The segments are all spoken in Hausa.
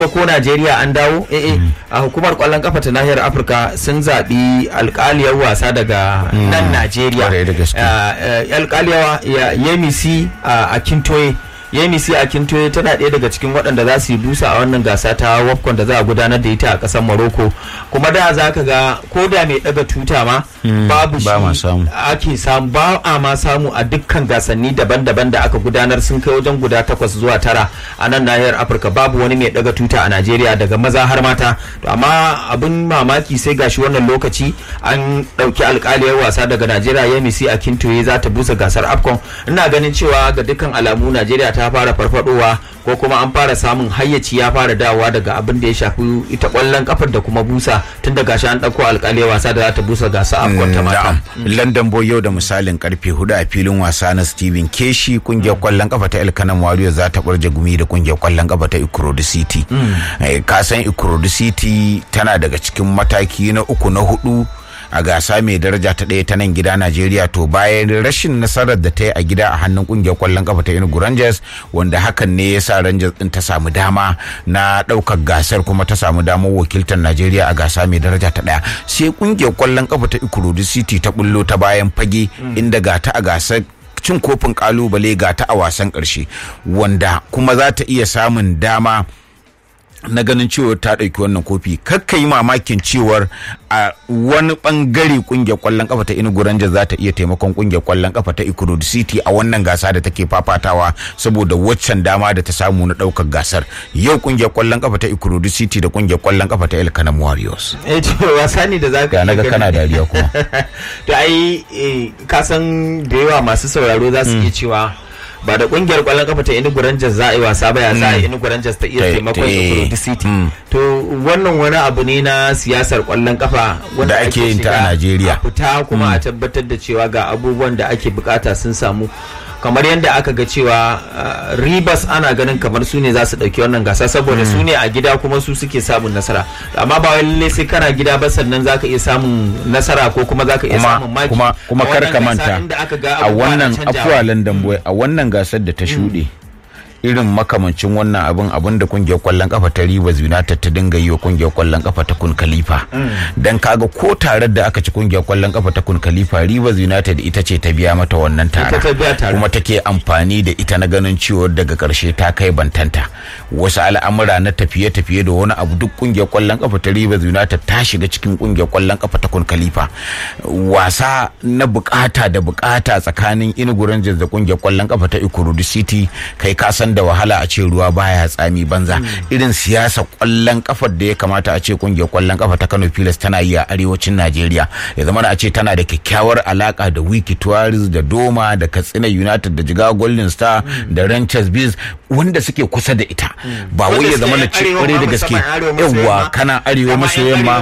ko Najeriya an dawo eh eh a hukumar kwallon kafa ta nahiyar Afirka sun zaɓi alƙaliyar wasa daga nan Najeriya Kwarai da gaske. alƙaliyar Yemisi a Kintoye Yemisi a Kintoye tana ɗaya daga cikin waɗanda za su yi busa a wannan gasa ta WAFCON da za a gudanar da ita a ƙasar Morocco kuma da za ka ga ko da mai ɗaga tuta ma babu ba ma shi samu. ake samu ba a ma samu a dukkan gasanni daban-daban da aka gudanar sun kai wajen guda takwas zuwa tara a nan nahiyar afirka babu wani mai daga tuta a najeriya daga maza har mata to amma abin mamaki sai gashi wannan lokaci an ɗauki alkaliyar wasa daga najeriya yamisi a kintoye za ta busa gasar afcon ina ganin cewa ga dukkan alamu najeriya ta fara farfadowa ko kuma an fara samun hayyaci ya fara dawowa daga abin da ya shafi ita kwallon kafar da kuma busa tun da gashi an ɗauko alkaliyar wasa da za ta busa gasa afcon ta mata Na'am. London Boy yau da misalin karfe hudu a filin wasa na Steven Keshi kungiyar kwallon kafa ta Elkanan Warriors za ta barje gumi da kungiyar kwallon kafa ta Ikorodu City. Eh, Ka san Ikorodu City tana daga cikin mataki na uku na hudu a gasa mai daraja ta ɗaya ta nan gida Najeriya to bayan rashin nasarar da ta yi a gida a hannun kungiyar kwallon kafa ta Enugu Rangers wanda hakan ne ya sa Rangers din ta samu dama na ɗaukar gasar kuma ta samu damar wakiltar Najeriya a gasa mai daraja ta ɗaya sai kungiyar kwallon kafa ta Ikorodu City ta bullo ta bayan fage inda ga ta a gasar cin kofin kalubale ga ta a wasan ƙarshe wanda kuma za ta iya samun dama na ganin cewa ta ɗauki wannan kofi kakka yi mamakin cewar a wani bangare kungiyar kwallon kafa ta Enugu Rangers za ta iya taimakon kungiyar kwallon kafa ta Ikorodu City a wannan gasa da take fafatawa saboda waccan dama da ta samu na ɗaukar gasar yau kungiyar kwallon kafa ta Ikorodu City da kungiyar kwallon kafa ta El Kanam Warriors eh to wasa ne da za ka ga naga iya kana gani. dariya kuma to ai eh, ka san da yawa masu sauraro za su iya cewa ba da kungiyar kwallon kafa ta Enugu Rangers za a yi wasa ba ya sa Enugu Rangers ta iya Ta- taimakon ta- Ikorodu City Mm. to wannan wani abu ne na siyasar kwallon kafa wanda Da ake yin ta a shiga Najeriya. a fita kuma a tabbatar da cewa ga abubuwan da ake bukata sun samu kamar yadda aka ga cewa uh, Rivers ana ganin kamar su ne za su dauki wannan gasa saboda su ne a gida kuma su suke samun nasara amma ba wai lallai sai kana gida ba sannan zaka iya samun nasara ko kuma zaka iya kuma samun maki kuma kuma A kar wannan ka gasa manta inda aka ga a abubuwa na wannan canjawa. afuwa London Boy a wannan gasar da ta shuɗe irin makamancin wannan abin abin da kungiyar kwallon kafa ta Rivers United ta dinga yi wa kungiyar kwallon kafa ta Kun Khalifa dan kaga ko tarar da aka ci kungiyar kwallon kafa ta Kun Khalifa Rivers United ita ce ta biya mata wannan tara Ita ta biya tara. kuma take amfani da ita na ganin ciwo daga karshe ta kai bantanta wasu al'amura na tafiye-tafiye da wani abu duk kungiyar kwallon kafa ta Rivers United ta shiga cikin kungiyar kwallon kafa ta Kun Khalifa wasa na bukata da bukata tsakanin Enugu Rangers da kungiyar kwallon kafa ta Ikorodu City kai ka san da wahala a ce ruwa baya tsami banza irin siyasa kwallon kafar da ya kamata a ce kungiyar kwallon kafa ta Kano Pilas tana yi a arewacin Najeriya ya zama a ce tana da kyakkyawar alaka da Wiki Tuwaris da Doma da Katsina United da Jigawa Golden Star da Ranchers Bees wanda suke kusa da ita ba wai ya zama da ce kwarai da gaske yawwa kana arewa maso yamma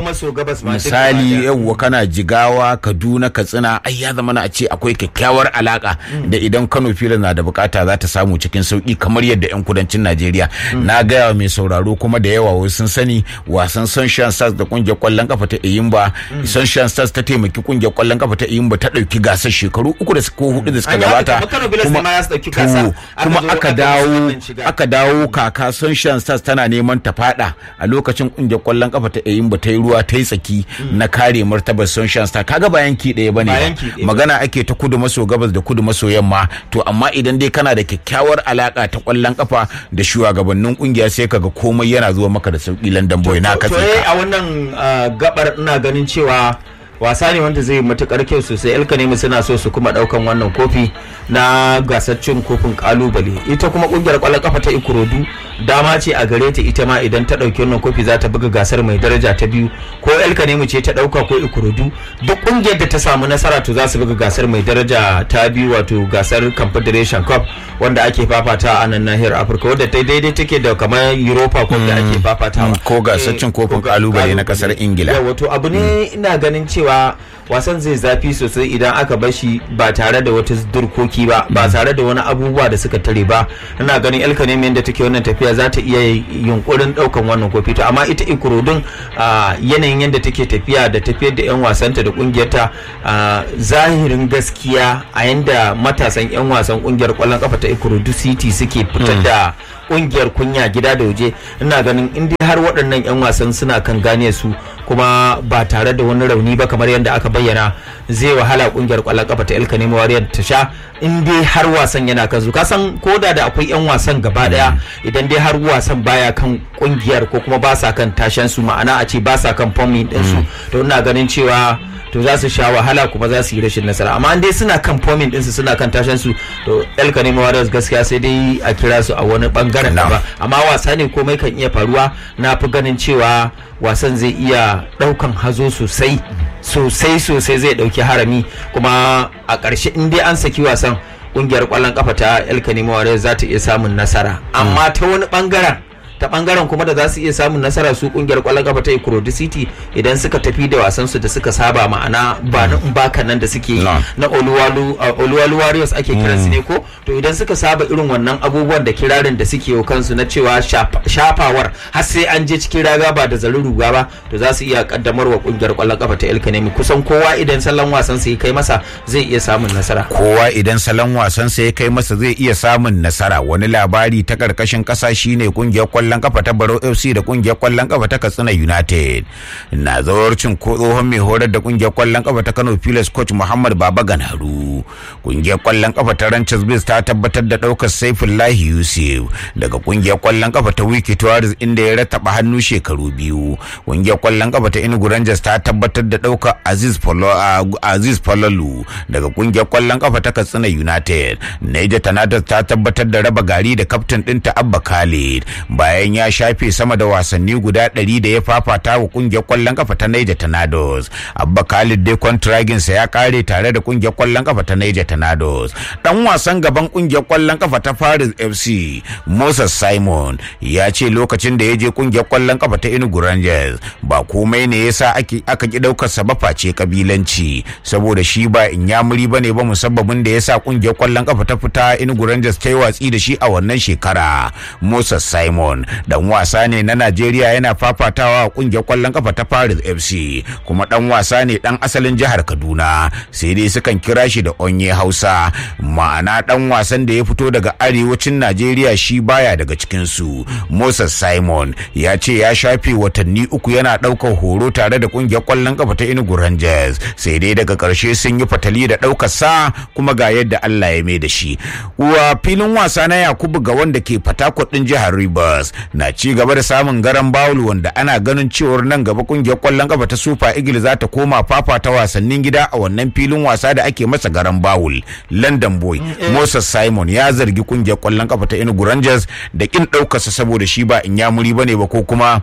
misali yawwa kana jigawa kaduna katsina ai ya zama na a ce akwai kyakkyawar alaka da idan kano filas na da bukata za ta samu cikin sauki kamar yadda yan kudancin najeriya na gaya wa mai sauraro kuma da yawa wasu sun sani wasan sunshine stars da kungiyar kwallon kafa ta iyimba sunshine stars ta taimaki kungiyar kwallon kafa ta iyimba ta dauki gasar shekaru uku da ko hudu da suka An yi haka, gabata kamar Kano Pilas ne ma za su ɗauki gasa. to, Aka kuma zo aka aka dawo wannan shiga. aka dawo kaka sunshine stars tana neman ta fada a lokacin kungiyar kwallon kafa ta iyimba ta yi ruwa ta yi tsaki na kare martabar sunshine stars kaga ba yanki ɗaya bane Ba ba. yanki ɗaya ba. magana ake ta kudu maso gabas da kudu maso yamma to amma idan dai kana da kyakkyawar alaka ta kwallon kafa da shugabannin kungiya sai kaga komai yana zuwa maka da sauki London boy na to katse eh, ka a wannan uh, gabar ina ganin cewa wasa ne wanda zai matukar kyau sosai elkanemi suna so su kuma daukan wannan kofi na gasar cin kofin kalubale ita kuma kungiyar kwallon kafa ta ikorodu dama ce a gare ta ita ma idan ta dauki wannan kofi za ta buga gasar mai daraja ta biyu ko elkanemi ce ta dauka ko ikorodu duk kungiyar da ta samu nasara to za su buga gasar mai daraja ta biyu wato gasar confederation cup wanda ake fafata a nan nahiyar afirka wadda ta daidai take da kamar europa cup da ake fafatawa ko gasar cin kofin kalubale na kasar ingila yawa to abu ne ina ganin cewa wasan zai zafi sosai idan aka bar shi ba tare da wata durkoki baki ba ba tare da wani abubuwa da suka tare ba ina ganin el kanemi yadda take wannan tafiya za ta iya yunkurin daukan wannan kofi to amma ita ikurudin yanayin yadda take tafiya da tafiyar da yan wasanta da kungiyarta zahirin gaskiya a yanda matasan yan wasan kungiyar kwallon kafa ta ikurudu city suke fitar da kungiyar kunya gida da waje ina ganin in dai har waɗannan 'yan wasan suna kan gane su kuma ba tare da wani rauni ba kamar yadda aka bayyana zai wahala kungiyar kwallon kafa ta ilka nemo wariyar ta sha in dai har wasan yana kan su kasan koda da akwai 'yan wasan gaba daya idan dai har wasan baya kan kungiyar ko kuma ba sa kan tashen su ma'ana a ce ba sa kan fomin din su to ina ganin cewa to za su sha wahala kuma za su yi rashin nasara amma dai suna kan fomin ɗinsu suna kan tashin su to el kanemi warriors gaskiya sai dai a kira su a wani bangaren da ba amma wasa ne komai kan iya faruwa na fi ganin cewa wasan zai iya ɗaukan hazo sosai sosai sosai zai ɗauki harami kuma a ƙarshe in dai an saki wasan ƙungiyar ƙwallon kafa ta el kanemi warriors za ta iya samun nasara amma ta wani bangaren ta bangaren kuma da za su iya samun nasara su kungiyar kwallon kafa ta Ikurodi City idan suka tafi da wasan su da suka saba ma'ana ba na baka nan da suke na Oluwalu Oluwalu Warriors ake kiran su ne ko to idan suka saba irin wannan abubuwan da kirarin da suke yi kansu na cewa shafawar har sai an je cikin raga ba da zarin ruga ba to za su iya kaddamar wa kungiyar kwallon kafa ta Elkanemi kusan kowa idan salon wasan sa ya kai masa zai iya samun nasara kowa idan salon wasan sa ya kai masa zai iya samun nasara wani labari ta karkashin kasa shine kungiyar kwallon kafa ta Baro FC da kungiyar kwallon kafa ta Katsina United na zawarcin ko tsohon mai horar da kungiyar kwallon kafa ta Kano Pilas coach Muhammad Baba Ganaru kungiyar kwallon kafa ta Ranches Biz ta tabbatar da daukar Saifullahi Yusuf daga kungiyar kwallon kafa ta Wiki Tours inda ya rataba hannu shekaru biyu kungiyar kwallon kafa ta Enugu Rangers ta tabbatar da daukar Aziz Polo Aziz Polalu daga kungiyar kwallon kafa ta Katsina United Niger Tornadoes ta tabbatar da raba gari da kaftin ɗinta Abba Khalid bayan ya shafe sama da wasanni guda ɗari da ya fafata wa kungiyar kwallon kafa ta Niger Tornadoes. Abba Khalid dai kwantraginsa ya kare tare da kungiyar kwallon kafa ta Niger Tornadoes. Dan wasan gaban kungiyar kwallon kafa ta Paris FC, Moses Simon, ya ce lokacin da ya je kungiyar kwallon kafa ta Enugu Rangers ba komai ne yasa ake aka ki daukar sa ba face kabilanci saboda shi ba inyamuri bane ba musabbabin da yasa kungiyar kwallon kafa ta fita Enugu Rangers ta yi watsi da shi a wannan shekara. Moses Simon dan wasa ne na Najeriya yana fafatawa a kungiyar kwallon kafa ta Paris FC kuma dan wasa ne dan asalin jihar Kaduna sai dai sukan kira shi da Onye Hausa ma'ana dan wasan da ya fito daga arewacin Najeriya shi baya daga cikin su Moses Simon ya ce ya shafe watanni uku yana daukar horo tare da kungiyar kwallon kafa ta Enugu Rangers sai dai daga karshe sun yi fatali da daukar sa kuma ga yadda Allah ya mai da shi wa filin wasa na Yakubu ga wanda ke Fatakwat din jihar Rivers na ci gaba da samun garan bawul wanda ana ganin cewar nan gaba kungiyar kwallon kafa ta Super Eagles za ta koma fafata wasannin gida a wannan filin wasa da ake masa garan bawul London Boy Moses Simon ya zargi kungiyar kwallon kafa ta Enugu Rangers da kin daukarsa saboda shi ba in ya muri bane ba ko kuma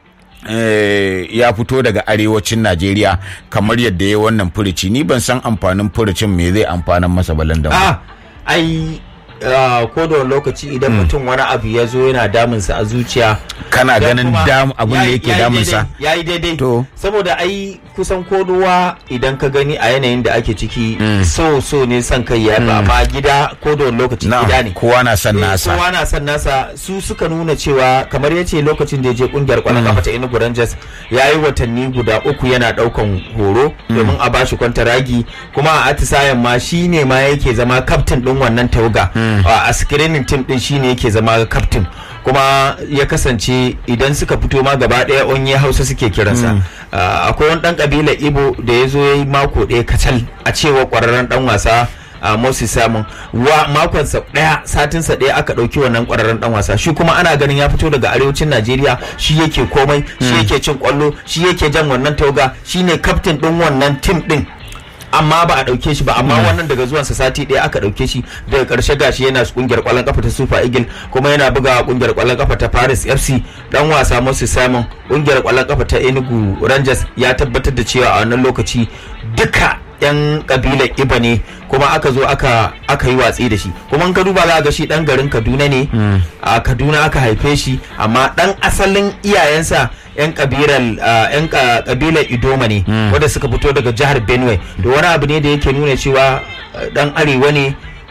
ya fito daga arewacin Najeriya kamar yadda ya wannan furici ni ban san amfanin furicin me zai amfanan masa ba London ah ai ko da lokaci idan mutum wani abu ya zo yana damunsa a zuciya kana ganin dam abin da yake damunsa ya yi daidai to saboda ai kusan kodowa idan ka gani a yanayin da ake ciki so so ne son kai ya ba amma gida ko da lokaci gida ne kowa na son nasa kowa na son nasa su suka nuna cewa kamar yace lokacin da ya je kungiyar kwallon kafa ta Enugu Rangers ya yi watanni guda uku yana daukan horo domin a bashi kwantaragi kuma a atisayen ma shine ma yake zama kaftin din wannan tawaga a screening team din shine yake zama kaftin kuma ya kasance idan suka fito ma gaba daya onye hausa suke kiransa akwai wani dan kabila ibo da ya zo ya yi mako ɗaya kacal a cewa kwararren dan wasa a Moses Simon wa makonsa daya satinsa daya aka dauki wannan kwararren dan wasa shi kuma ana ganin ya fito daga arewacin Najeriya shi yake komai shi yake cin kwallo shi yake jan wannan tauga shine kaftin din wannan team din amma ba a dauke shi ba amma wannan daga zuwan sa sati ɗaya aka dauke shi daga karshe gashi yana kungiyar kwallon kafa ta Super Eagle kuma yana buga kungiyar kwallon kafa ta Paris FC dan wasa Moses Simon kungiyar kwallon kafa ta Enugu Rangers ya tabbatar da cewa a wannan lokaci duka yan kabilar iba ne kuma aka zo aka aka yi watsi da shi kuma in ka duba za ga shi dan garin kaduna ne a kaduna aka haife shi amma dan asalin iyayensa yan kabilar yan kabilar idoma ne wanda suka fito daga jihar benue da wani abu ne da yake nuna cewa dan arewa ne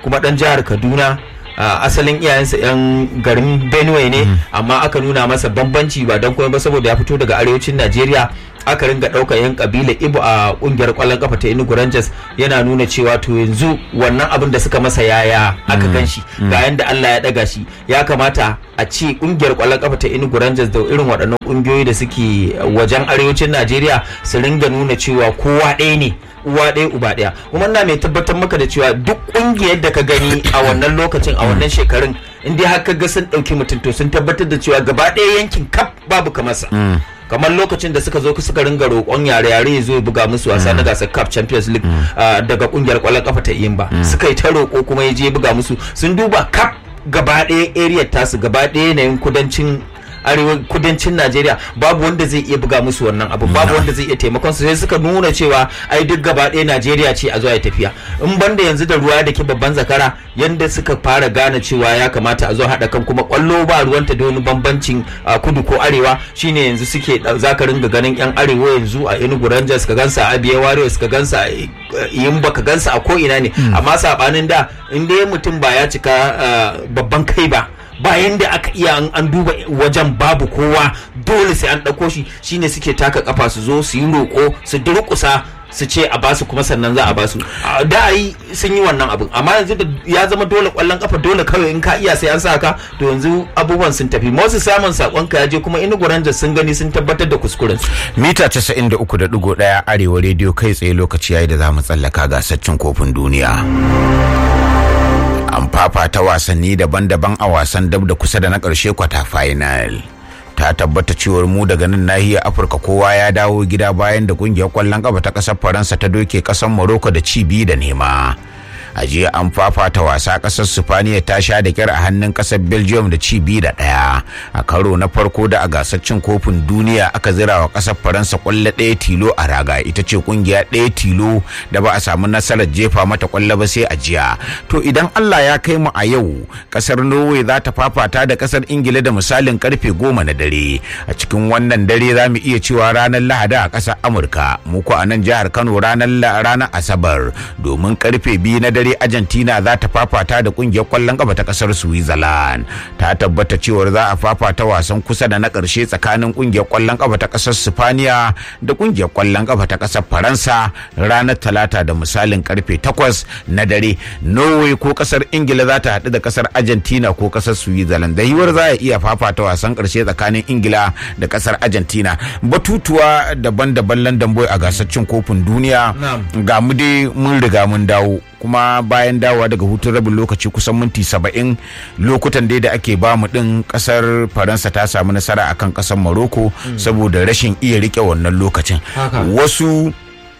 kuma dan jihar kaduna Uh, asalin iyayensa 'yan garin benue ne amma aka nuna masa bambanci ba don kuma ba saboda ya fito daga arewacin najeriya aka ringa ɗaukar 'yan kabila ibo a ƙungiyar ƙwallon kafa ta enugu rangers yana nuna cewa to yanzu wannan abin da suka masa yaya aka gan shi ga yanda allah ya ɗaga shi ya kamata a ce ƙungiyar ƙwallon kafa ta enugu rangers da irin waɗannan ƙungiyoyi da suke wajen arewacin najeriya su ringa nuna cewa kowa ɗaya ne uwa ɗaya uba ɗaya kuma na mai tabbatar maka da cewa duk ƙungiyar da ka gani a wannan lokacin a wannan shekarun in dai har ka ga sun ɗauki mutum to sun tabbatar da cewa gaba ɗaya yankin kaf babu kamarsa kamar lokacin da suka zo suka ringa roƙon yare yare ya zo ya buga musu wasa na gasar cup champions league daga ƙungiyar ƙwallon kafa ta ba suka yi ta roƙo kuma ya je ya buga musu sun duba kaf gaba ɗaya area tasu gaba ɗaya yanayin kudancin arewa kudancin najeriya babu wanda zai iya buga musu wannan abu babu wanda zai iya taimakon su sai suka nuna cewa ai duk gaba ɗaya najeriya ce a zuwa ya tafiya in banda yanzu da ruwa da ke babban zakara yanda suka fara gane cewa ya kamata a zo haɗa kan kuma kwallo ba ruwanta da wani bambancin kudu ko arewa shine yanzu suke zaka ringa ganin yan arewa yanzu a enugu rangers ka gansa a abia warriors ka gansa a yimba ka gansa a ko ina ne amma sabanin da in dai mutum ba ya cika babban kai ba bayan da aka iya an duba wajen babu kowa dole sai an ɗauko shi shine suke taka kafa su zo su yi roƙo su durƙusa su ce a basu kuma sannan za a basu da yi sun yi wannan abin amma yanzu da ya zama dole kwallon kafa dole kawai in ka iya sai an sa ka to yanzu abubuwan sun tafi Moses samun sakon ka je kuma Enugu Rangers sun gani sun tabbatar da kuskuren su mita 93.1 arewa rediyo kai tsaye lokaci yayi da za mu tsallaka gasar cin kofin duniya an fafata wasanni daban-daban a wasan dab da kusa da na ƙarshe kwata final ta tabbata cewar mu daga nan nahiyar afirka kowa ya dawo gida bayan da kungiyar kwallon kafa ta ƙasar faransa ta doke ƙasar morocco da ci biyu da nema a jiya an fafata wasa kasar sifaniya ta sha da kyar a hannun kasar belgium da ci biyu da ɗaya a karo na farko da a gasar cin kofin duniya aka zira wa kasar faransa kwallo ɗaya tilo a raga ita ce kungiya ɗaya tilo da ba a samu nasarar jefa mata kwallo ba sai a jiya to idan allah ya kai mu a yau kasar norway za ta fafata da kasar ingila da misalin karfe goma na dare a cikin wannan dare za mu iya cewa ranar lahadi a kasar amurka muku a nan jihar kano ranar ranar asabar domin karfe biyu na dare dare argentina za ta fafata da kungiyar kwallon kafa ta kasar switzerland ta tabbata cewar za a fafata wasan kusa da na karshe tsakanin kungiyar kwallon kafa ta kasar spaniya da kungiyar kwallon kafa ta kasar faransa ranar talata da misalin karfe 8 na dare norway ko kasar ingila za ta haɗu da kasar argentina ko kasar switzerland da yiwuwar za a iya fafata wasan karshe tsakanin ingila da kasar argentina batutuwa daban-daban london boy a gasar cin kofin duniya ga mu dai mun riga mun dawo kuma bayan dawowa daga hutun rabin lokaci kusan minti saba'in lokutan dai da ake bamu din kasar faransa ta samu nasara akan kasar maroko saboda rashin iya rike wannan lokacin wasu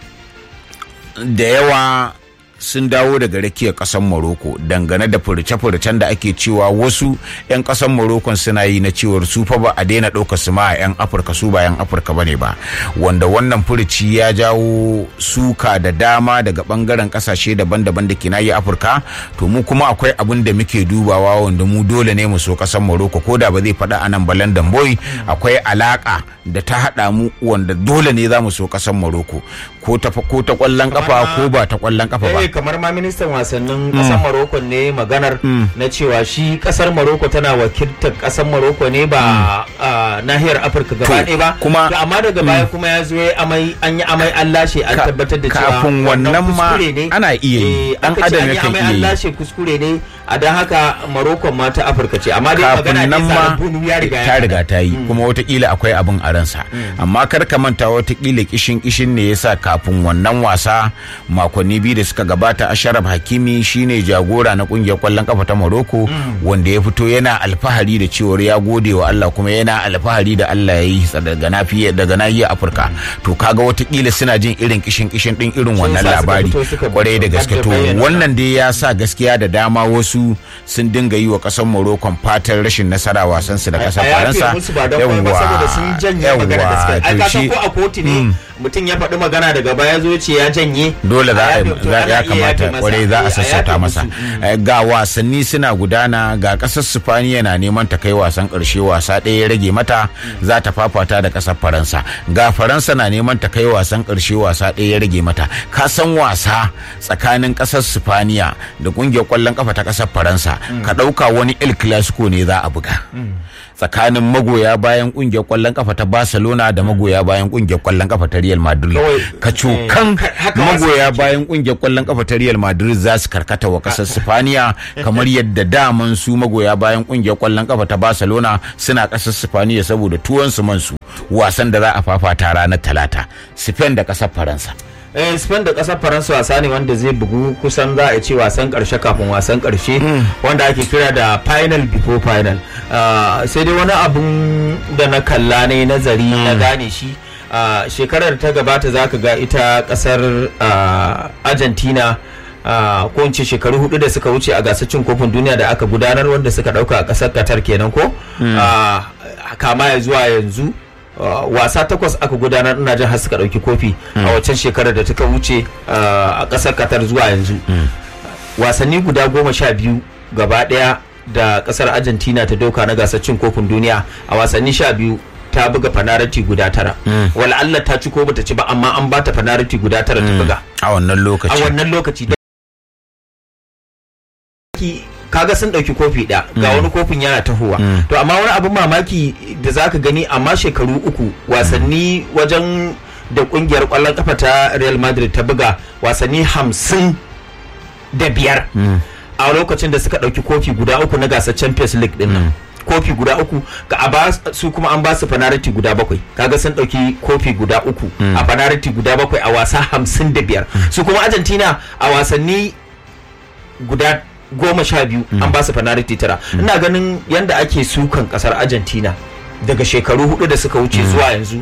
da yawa sun dawo daga rakiyar kasar Morocco dangane da furce-furcen da ake cewa wasu 'yan kasar Morocco suna yi na cewar su fa ba a daina ɗaukar su ma a 'yan Afirka su ba 'yan Afirka bane ba wanda wannan furuci ya jawo suka da dama daga bangaren kasashe daban-daban da ke nayi Afirka to mu kuma akwai abin da muke dubawa wanda mu dole ne mu so kasar Morocco ko da ba zai faɗa anan ba London boy akwai alaka da ta haɗa mu wanda dole ne za mu so kasar Morocco ko ta ko ta kwallon kafa ko ba ta kwallon kafa ba kamar ma ministan wasannin kasar Morocco ne maganar na cewa shi kasar Morocco tana wakiltar kasar Morocco ne ba nahiyar Afirka gaba ɗaya ba kuma amma daga baya kuma ya zo amai an yi amai an lashe an tabbatar da cewa kafin wannan ma ana iya yi an adam ya yakan amai iya an yi lashe kuskure ne a dan haka Morocco ma ta Afirka ce amma dai kafin magana nan ne ma Bunu ya riga ta ya riga ta yi kuma watakila akwai abin a ransa amma kar ka manta watakila kishin kishin ne yasa kafin wannan wasa makonni biyu da suka gabata Asharaf Hakimi shine jagora na kungiyar kwallon kafa ta Morocco wanda ya fito yana alfahari da cewar ya gode wa Allah kuma yana alfahari da Allah ya yi sa daga nafiya daga nahiyar Afirka to kaga watakila suna jin irin kishin kishin din irin wannan sa suka labari fito suka kwarai da gaske to bayyana. wannan dai ya sa gaskiya da dama wasu sun dinga yi wa kasar Morocco fatan rashin nasara wasan su da kasar a yafe Faransa musu ba don komai ba saboda sun janye magana da suka yi ai ka san ko a kotu ne mutum ya faɗi magana daga baya zo ce ya janye dole za a yafe- to za- ana ya iya kamata yafe masa. kwarai za Eh, a yafe sassauta musu. masa Mm. Eh, ga wasanni suna gudana ga kasar sifaniya na neman ta kai wasan karshe wasa ɗaya ya rage mata za ta fafata da kasar faransa ga faransa na neman ta kai wasan karshe wasa ɗaya ya rage mata ka san wasa tsakanin kasar sifaniya da kungiyar kwallon kafa ta kasar faransa ka ɗauka wani el clasico ne za a buga tsakanin magoya bayan kungiyar kwallon kafa ta barcelona da magoya bayan kungiyar kwallon kafa ta real madrid Kawai, ka cokan eh, haka wasu magoya suke. bayan kungiyar kwallon kafa ta Real Madrid za su karkata wa kasar Sifaniya kamar yadda daman su magoya bayan kungiyar kwallon kafa ta Barcelona suna kasar Sifaniya saboda tuwon su man su wasan da za a fafata ranar Talata Spain da kasar Faransa eh Spain da kasar Faransa wasa ne wanda zai bugu kusan za a ce wasan karshe kafin wasan karshe wanda ake kira da final before final Ah, sai dai wani abun da na kalla ne nazari na gane shi ah, shekarar ta gabata za ka ga ita kasar ah, Argentina ah, ko in ce shekaru hudu da suka wuce a gasar cin kofin duniya da aka gudanar wanda suka dauka a kasar Qatar kenan ko Ah, kama ya zuwa yanzu Uh, wasa takwas aka gudanar ina jin har suka dauki kofi a waccan shekarar da ta wuce uh, a kasar Qatar zuwa yanzu wasanni guda goma sha biyu gaba daya da kasar Argentina ta doka na gasar cin kofin duniya a wasanni sha biyu ta buga fanarati guda tara wala Allah ta ci ko bata ci ba amma an bata fanarati guda tara ta buga a wannan a lokaci wannan lokaci da Ki- kaga sun dauki kofi ɗaya ga wani kofin yana tahowa to amma wani abin mamaki da zaka gani amma shekaru uku wasanni wajen da kungiyar kwallon kafa ta real madrid ta buga wasanni hamsin da biyar a lokacin da suka dauki kofi guda uku na gasar champions league din nan kofi guda uku ga a ba su kuma an ba su fanariti guda bakwai kaga sun dauki kofi guda uku a fanariti guda bakwai a wasa hamsin da biyar su kuma argentina a wasanni guda goma sha biyu an ba su fanariti tara ina ganin yadda ake sukan kasar argentina daga shekaru hudu da suka wuce zuwa yanzu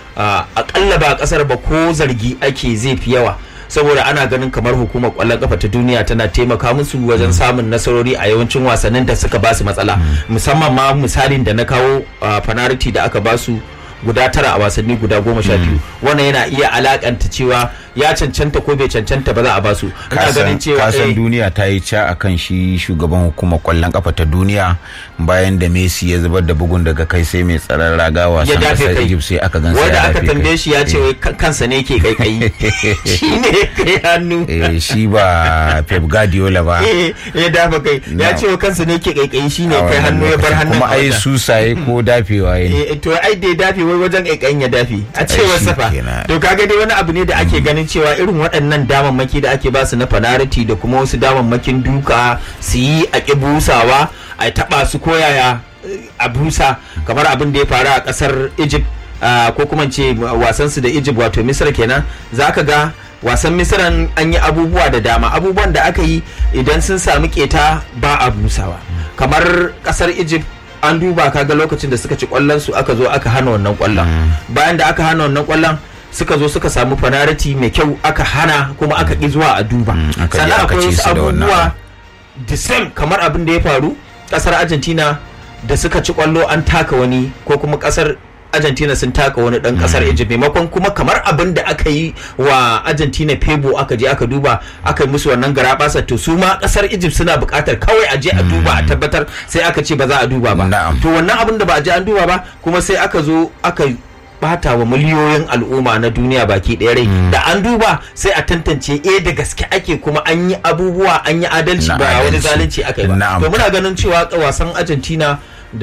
a akalla ba kasar ba ko zargi ake zai fi yawa saboda ana ganin kamar hukumar kwallon kafa ta duniya tana taimaka musu wajen samun nasarori a yawancin wasannin da suka ba su matsala musamman ma misalin da na kawo fanariti da aka ba su guda tara a wasanni guda goma sha biyu wannan yana iya alakanta cewa ya cancanta ko bai cancanta ba za a basu ina ganin cewa kasan eh, duniya ta yi ca a kan shi shugaban hukumar kwallon kafa ta duniya bayan da messi ya zubar da bugun daga kai sai mai tsaron raga ya wasan dafe kasar kai egypt sai aka gan wanda aka tambaye shi ya ce wai kan- kansa ne ke kaikayi shi ne kai hannu eh, shi ba pep guardiola ba Eh, ya dafa kai ya Na. ce wa kansa ne ke kaikayi shi ne a kai wannan hannu ya bar lokacin. hannun kuma a ai wajen. susaye ko dafewa ya Eh, to ai da ya dafe wai wajen kaikayin ya dafe a cewar shi safa kenan. to kaga dai wani abu ne da ake ganin cewa irin waɗannan damammaki da ake basu na fanariti da kuma wasu damammakin duka su yi a ƙi busawa a taɓa su koyaya eh, a busa kamar abin da ya faru a ƙasar egypt ah, ko kuma ce wasansu da egypt wato misir kenan za ka ga wasan misiran an yi abubuwa da dama abubuwan da aka yi idan sun sami keta ba a busawa kamar ƙasar egypt an duba kaga lokacin da suka ci kwallon su aka zo aka hana wannan kwallon bayan da aka hana wannan kwallon suka zo suka samu fanariti mai kyau aka hana kuma aka ƙi zuwa a duba aka je sannan aka akwai ci wasu su da wannan abubuwa the same kamar abin da ya faru kasar argentina da suka ci kwallo an taka wani ko kuma kasar argentina sun taka wani dan kasar egypt maimakon kuma kamar abin da aka yi wa argentina febo aka je aka duba aka yi musu wannan garabasa to su ma kasar egypt suna buƙatar kawai a je a duba a tabbatar sai aka ce ba za a duba ba Na'am. to wannan abin da ba a je an duba ba kuma sai aka zo aka bata wa miliyoyin al'umma na duniya baki ɗaya rai da an duba sai a tantance eh da gaske ake kuma an yi abubuwa an yi adalci Na ba wani adalci. zalunci aka yi ba Na'am. to muna ganin cewa wasan argentina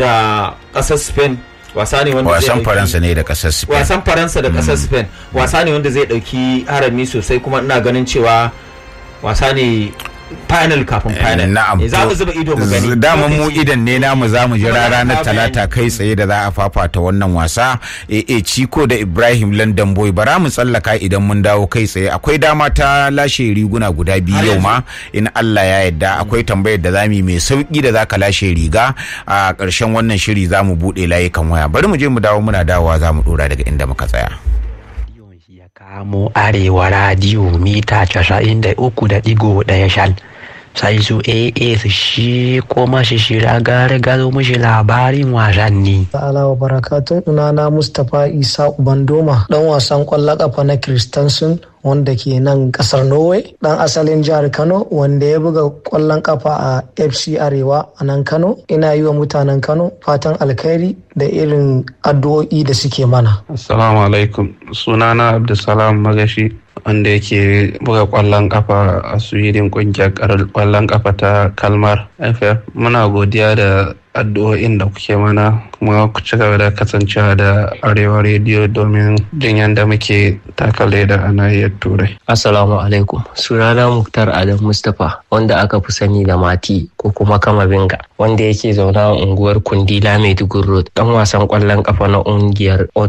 da ƙasar spain wasa ne wanda zai wasan ɗauki- faransa ne da kasar spain wasan faransa da ƙasar spain wasa ne wanda zai ɗauki harami sosai kuma ina ganin cewa wasa ne final kafin final na'am Eh, za mu zuba ido mu gani dama mu Lokaci- idan ne namu za mu jira Kuma za ranar ka talata bayani. kai tsaye da za a fafata wannan wasa e ciko da ibrahim london boy bara mu tsallaka idan mun dawo kai tsaye akwai dama ta lashe riguna guda biyu Har yau yanzu? ma in allah ya yarda akwai tambayar da zamu yi mai sauki da zaka lashe riga a ƙarshen wannan shiri za mu buɗe layukan waya bari mu je mu dawo muna dawowa za mu ɗora daga inda muka tsaya Rediyon shi ya kamo arewa radiyo mita casa'in da uku da ɗigo ɗaya shal sai su AA su shi ko mashi shira gare gado mushi labarin wasanni. Ta'ala wa barakatun na Mustapha Isa Ubandoma dan wasan kwallon kafa na Kristansun wanda ke nan kasar Norway dan asalin jihar Kano wanda ya buga kwallon kafa a FC Arewa a nan Kano ina yi wa mutanen Kano fatan alkhairi da irin addu'o'i da suke mana. Assalamu alaikum sunana Abdulsalam Magashi wanda yake buga kwallon kafa a sweden kungiyar kwallon kafa ta kalmar ff muna godiya da addu'o'in da kuke mana kuma ku ci gaba da kasancewa da arewa rediyo domin jin yadda muke takale da a nahiyar turai assalamu alaikum sunana muktar adam mustapha wanda aka fi sani da mati ko kuma kama binga wanda yake zauna a unguwar kundila maiduguri road dan wasan kwallon kafa na ungiyar